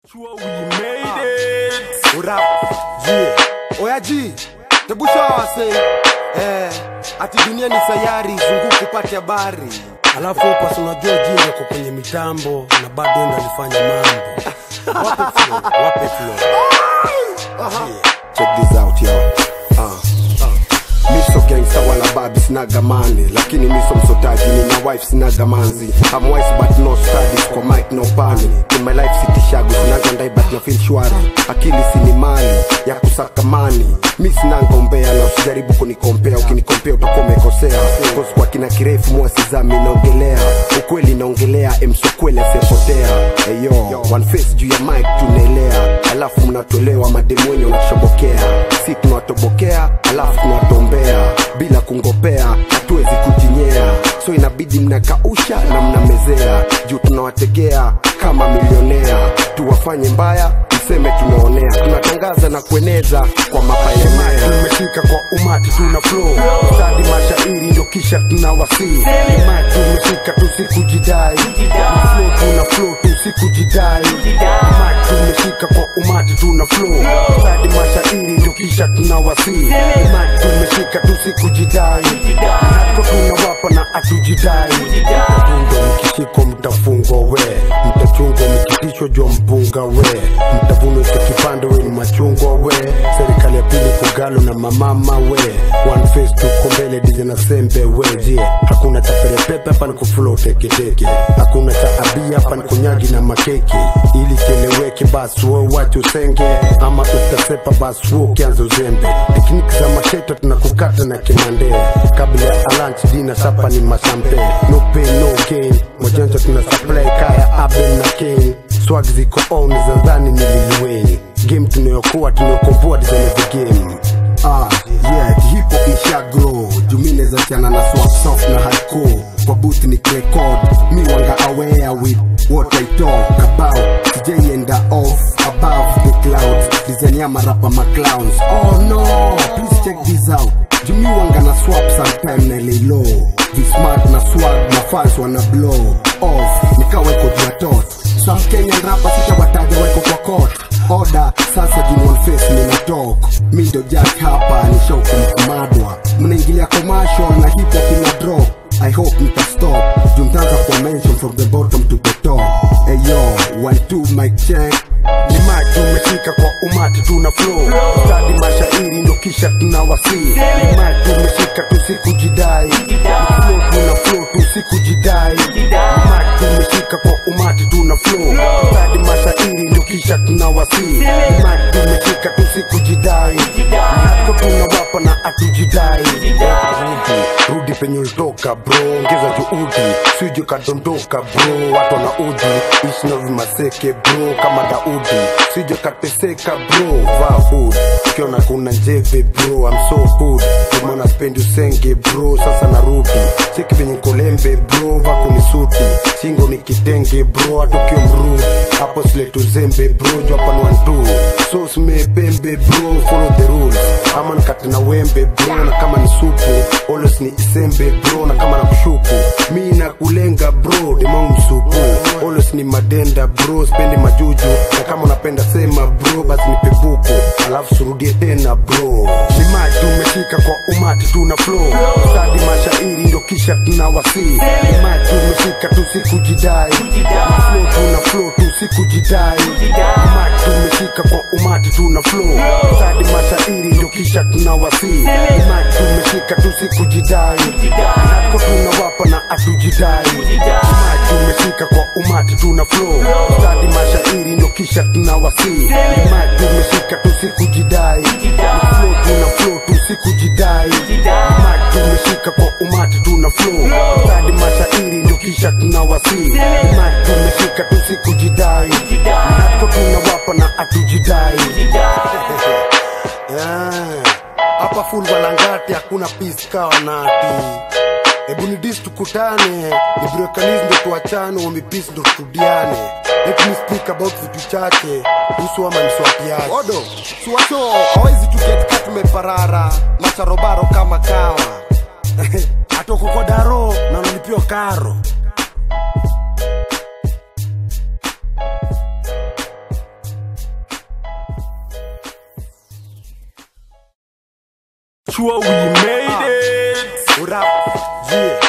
Sure we made it. Urap, jie. Oya ji, tebusha wase. Eh, ati dunia ni sayari, zunguku upate habari. alafu hapa si unajua jini ako kwenye mitambo na bado ndo alifanya mambo wape flow, wape flow. Check this out yo. Ah. Miso gangsta wala babi sinaga mani lakini miso msotaji nina wife sinaga manzi I'm wise but no studies kwa mic no pani in my life sitishagu sinaga ndai but na feel shwari akili sini mali ya kusaka mani mi sinanga umbea na usijaribu kunikompea ukinikompea utakuwa umekosea Cause kwa kina kirefu mwasizami naongelea ukweli naongelea emsokweli asepotea eyo one face juu ya mic tunaelea alafu mnatolewa mademu wenye unashobokea si tunawatobokea alafu tunawatombea bila kungopea hatuwezi kujinyea so inabidi mnakausha na mnamezea juu tunawategea kama milionea tuwafanye mbaya mseme tunaonea tunatangaza na kueneza kwa mapaenea tumefika kwa umati tuna flow stadi mashairi ndo kisha tuna wasii imati tumefika tusikujidai flow tuna flow tusikujidai imati tumefika kwa umati tuna flow stadi mashairi ndo kisha tuna wasii imati tumefika tusikujidai hako tunawapa na atujidai mtatunga mkishiko mtafungwa we mtachungwa mkitisho jwa mpunga we mtavunwa cha kipande we ni machungwa we serikali ya pili kugalo na mamama we one face tuko mbele dize na sembe we je hakuna cha perepepe hapa ni kufulo teketeke hakuna cha abia hapa ni kunyagi na makeke ili kieleweke basi we wache usenge ama utasepa basi we ukianza uzembe tekniki za masheto tunakukata na kimande kabla ya lunch dina sapa ni mashampe no pain no gain mojanja tuna supply kaya abel na kane swag ziko on za ndani ni liliweni game tunayokuwa tunayokomboa design of the game Ah, yeah, hip hop isha grow jumine za chana na swap soft na hardcore kwa boot ni record mi wanga aware with what I talk about sijaienda off above the clouds design ya marapa maclowns oh no please check this out jumi wanga na swap sometime na lay low Be smart na swag na fans wana blow off nikaweko juu ya tot some Kenyan rappers sitawataja weko kwa court Oda sasa juu one face nina talk mi ndo jack hapa ni show kumkumadwa mnaingilia commercial na hip hop ina drop I hope mta stop juu mtaanza kwa mention from the bottom to the top hey yo one two mic check ni maji tumefika kwa umati tuna flow stadi mashairi ndo kisha tuna wasii ni maji tumefika tusikujidai Ni flow tuna flow tusikujidai ni maji tumefika kwa umati tuna flow stadi mashairi ndo kisha tuna wasii ni maji tumefika tusikujidai hako tunawapa na atujidai rudi rudi penye ulitoka bro ongeza juhudi sije kadondoka bro watu wana udi ishi na vimaseke bro kama daudi sije kateseka bro vaa hood ukiona kuna njeve bro I'm so good kumana spendi usenge bro sasa narudi cheki venye kolembe bro vako ni suti shingo ni kitenge bro hata ukiwa mrudi hapo siletu zembe bro jwapan wantu so simepembe bro follow the rules ama nikate na wembe bro na kama ni supu always ni isembe bro na kama na kushuku mi na kulenga bro demangu msupu always ni madenda bro spendi majuju na kama unapenda sema bro basi nipe buku alafu surudie tena bro ni maji tumefika kwa umati tuna flow stadi mashairi ndo kisha tuna wasii ni maji tumefika tusikujidai Ni flow tuna flow tusikujidai ni maji tumefika kwa umati tuna flow stadi mashairi ndo kisha tuna wasii ni maji tumefika tusikujidai nako tunawapa na atujidai ni maji tumefika kwa umati tuna flow stadi mashairi ndo kisha tuna wasii ni maji tumefika tusikujidai ni flow tuna flow tusikujidai ni maji tumefika kwa umati tuna flow stadi mashairi ndo kisha tuna wasii ni maji tumefika tusikujidai nako tunawapa na atujidai Yeah. hapa full walangati hakuna peace kawa nati hebu ni dis tukutane ni brekanis ndo tuachane wami peace ndo turudiane let me speak about vitu chache kuhusu ama niswapiaje odo suwaso hawezi tuketka tumeparara macharobaro kama kawa atoko kwa daro na unalipiwa karo sure we made it. Urap, yeah.